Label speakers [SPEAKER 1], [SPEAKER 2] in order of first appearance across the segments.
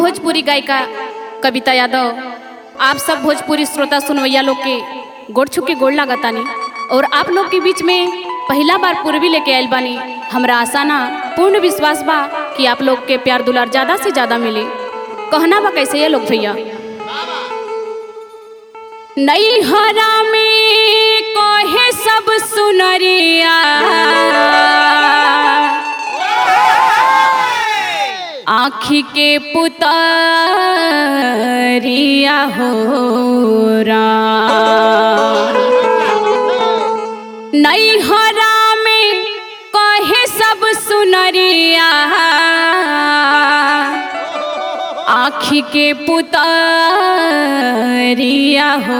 [SPEAKER 1] भोजपुरी गायिका कविता यादव आप सब भोजपुरी श्रोता सुनवैया लोग के गोड़ छू के गोड़ लागतानी और आप लोग के बीच में पहला बार पूर्वी लेके आयल बानी हमरा आशा ना पूर्ण विश्वास बा कि आप लोग के प्यार दुलार ज्यादा से ज्यादा मिले कहना बा कैसे ये लोग भैया नई हरा में कहे सब सुनरिया आँखी के पुतरिया हो नई हरा में कहे सब सुनरिया आँखी के पुतरिया हो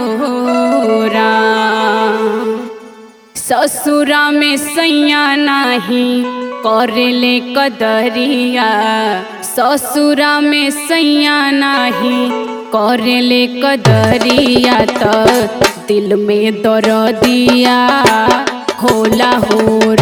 [SPEAKER 1] ससुरा में सैया नहीं करेले कदरिया ससुरा में सैया नहीं करेले कदरिया त दिल में दर्दिया होला हो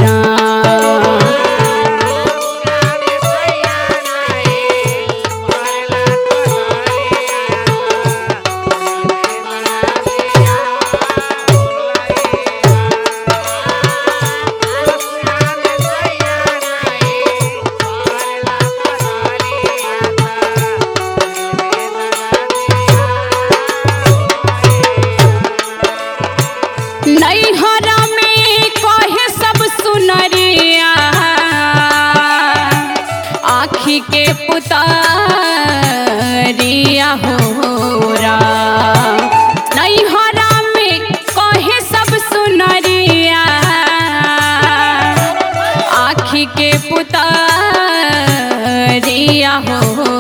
[SPEAKER 1] नैहरा में कहे सब सुनरिया आँखी के पुतरिया हो नैहरा में कहे सब सुनरिया आँखी के पुतरिया हो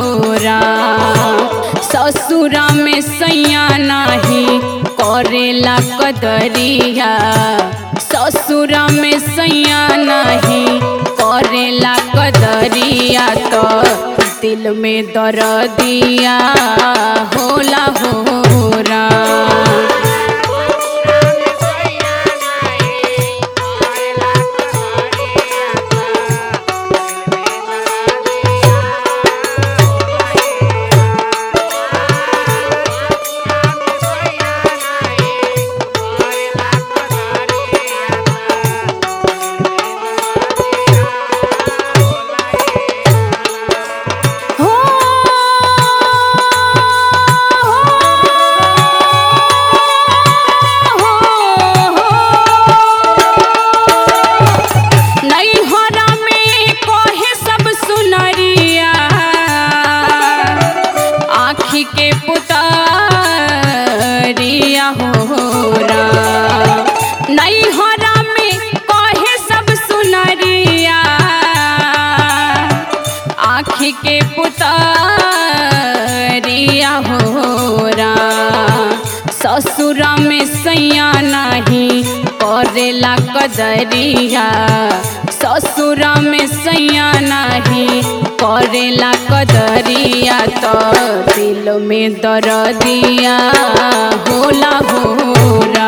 [SPEAKER 1] ससुरा में सैया नहीं करेला कदरिया ससुरा में सैया नहीं करेला कदरिया तो दिल में दर्दिया होला होरा हो नैहरा में कहे सब सुनरिया आँखी के पुतरिया हो नैहरा में कहे सब सुनरिया आँखी के पुतरिया हो ससुरा में सैया नहीं करेला कदरिया ससुरा में सैया नहीं करेला कदरिया तो दिल में दर्दिया होला होरा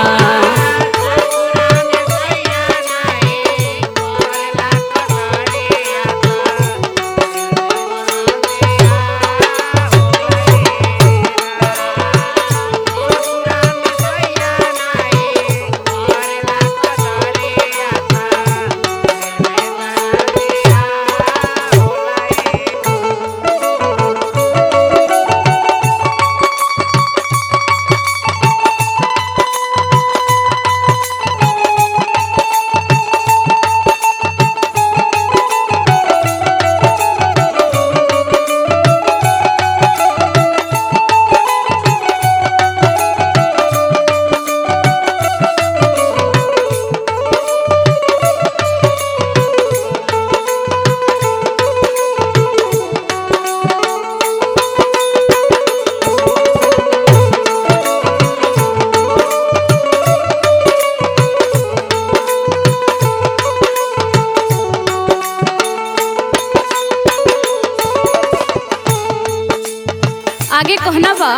[SPEAKER 1] आगे कहना बा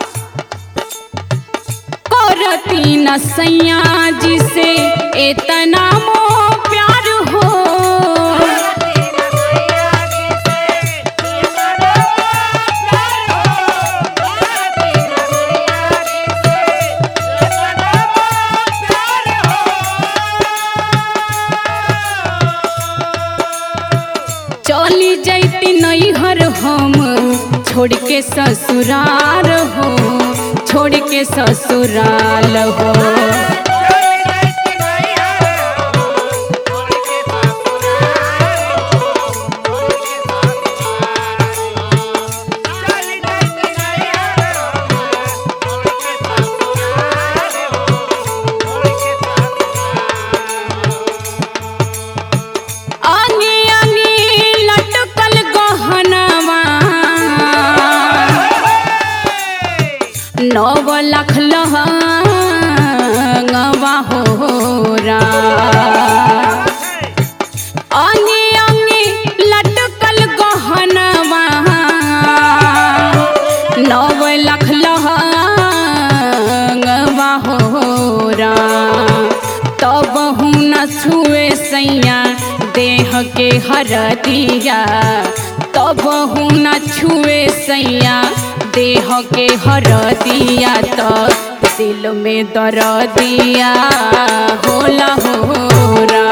[SPEAKER 1] करती न सैया जी से इतना मोह प्यार हो छोड़ के ससुराल हो छोड़ के ससुराल हो आंगी आंगी लटकल गहनवा नव लाख लहंगवा हो आंगी आंगी लटकल गहनवा नव लाख लहंगवा हो तब हूँ न छुए सैया देह के हरदिया तब हूँ न छुए सैया देह के हरदिया तो दिल में दर्दिया होला होरा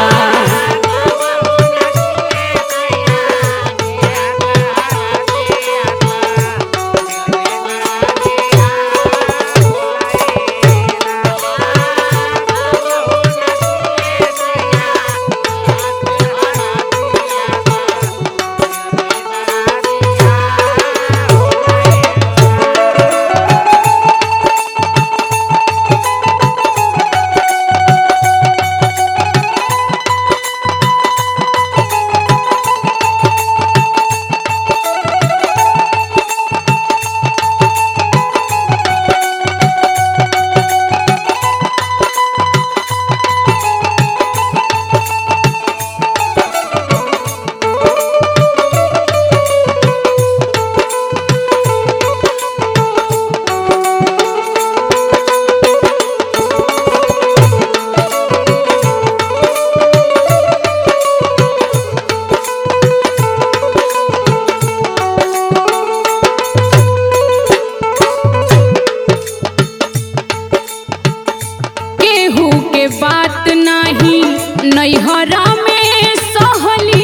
[SPEAKER 1] केहू के बात नाही नैहरा में सहली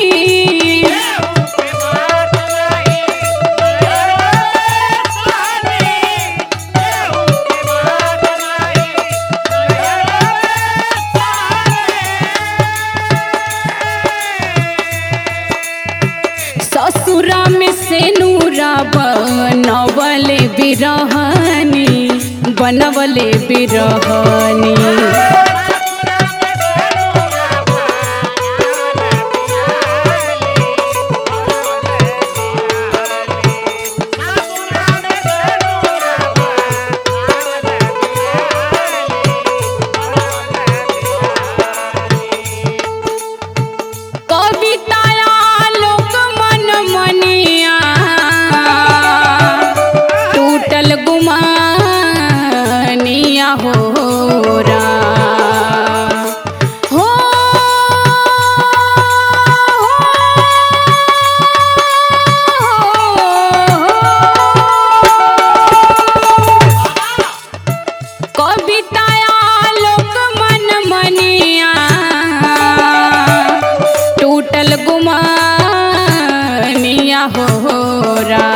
[SPEAKER 1] ससुरा में से नूरा बनवले बिरहनी बनवले बिरहनी कविताया लोक मन मनिया टूटल गुमानिया हो रा हो कविताया लोक मन मनिया टूटल गुमानिया हो रा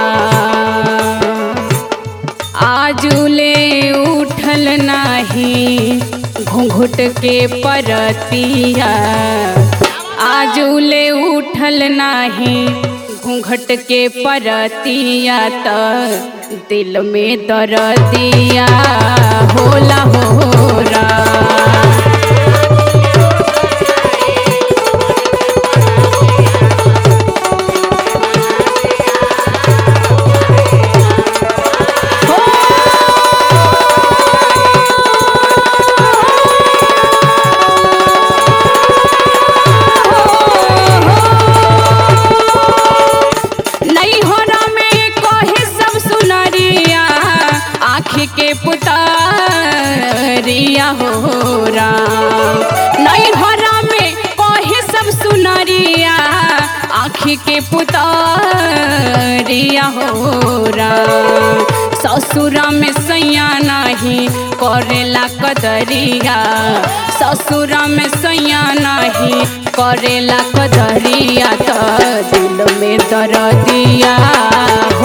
[SPEAKER 1] आजुले उठल नाही घूंघट के परतिया आजुले उठल नाही घूंघट के परतिया त दिल में दर्दिया होला होरा नैहरा में कहे सब सुनरिया आँख के पुतरिया हो राम नैहरा में कहे सब सुनरिया आँख के पुतरिया हो राम ससुरा में सैया नहीं करेला कदरिया ससुरा में सैया नहीं करेला कदरिया तो दिल में दर्दिया